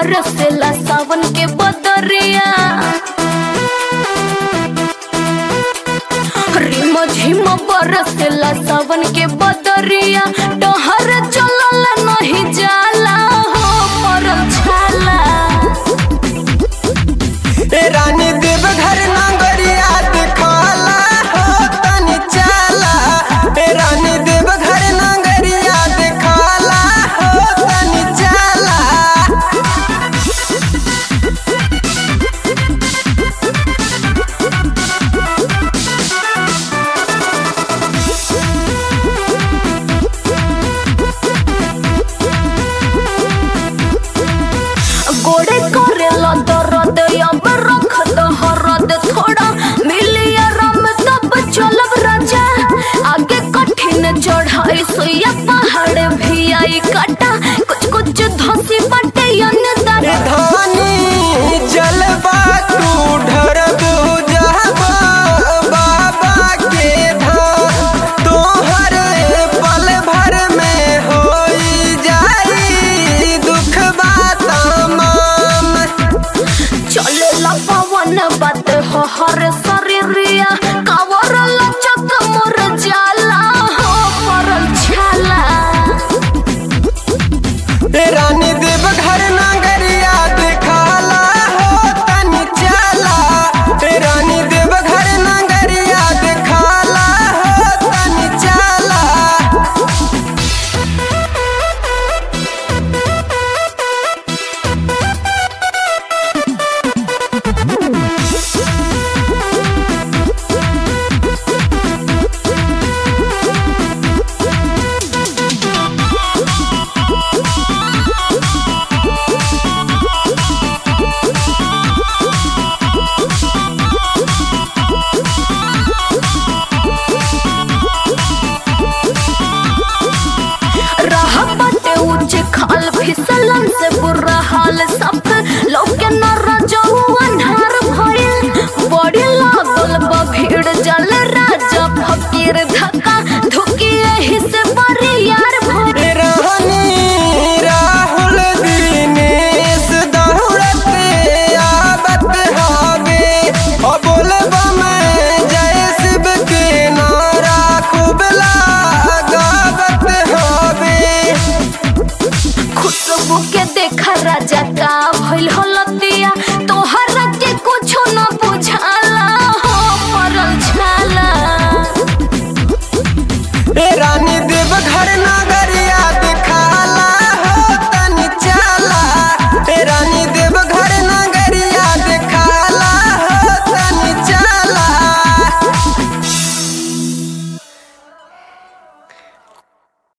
बरसेला सावन के बदरिया रिम झिम बरसेला सावन के बदरिया डहर चलल नहीं जाला हो परल छाला ए रानी देव घर नांगरिया दिखाला हो तनी चाला ए रानी देव घर नांगरिया दिखाला हो तनी चाला गोड़े करेला दर्द अब रख दो हरद थोड़ा मिली आराम तब चलब राजा आगे कठिन चढ़ाई सुइया पहाड़ भी आई काटा कुछ कुछ धसी बटे अनदार ए धानी जलवा तू ढरब जाबा बाबा के धाम तोहर पल भर में होई जाई दुख बात तमाम चलेला पवन बात हो हर शरीरिया कावर लचक मोर जाला हो परल छाला ए रानी देव घर नागरिया दिखाला हो तनी चाला ए रानी देव घर नागरिया दिखाला हो तनी चाला राह बाटे ऊंचे खाल फिसलन से बुरा हाल सब लोग के न रजऊ अन्हार भइल बड़ी लागल बा भीड़ जल राजा फकीर धक्का धुकी एही से बरियार भइल ए रानी राहुल दिनेश दौड़ते आवत हावे ओ बोलबा मैं जय शिव के नारा खूब लगावत हावे खुशबू के देखा राजा का भइल हलतिया तोहर के कुछो न बुझाला हो परल छाला ए रानी देव घर ना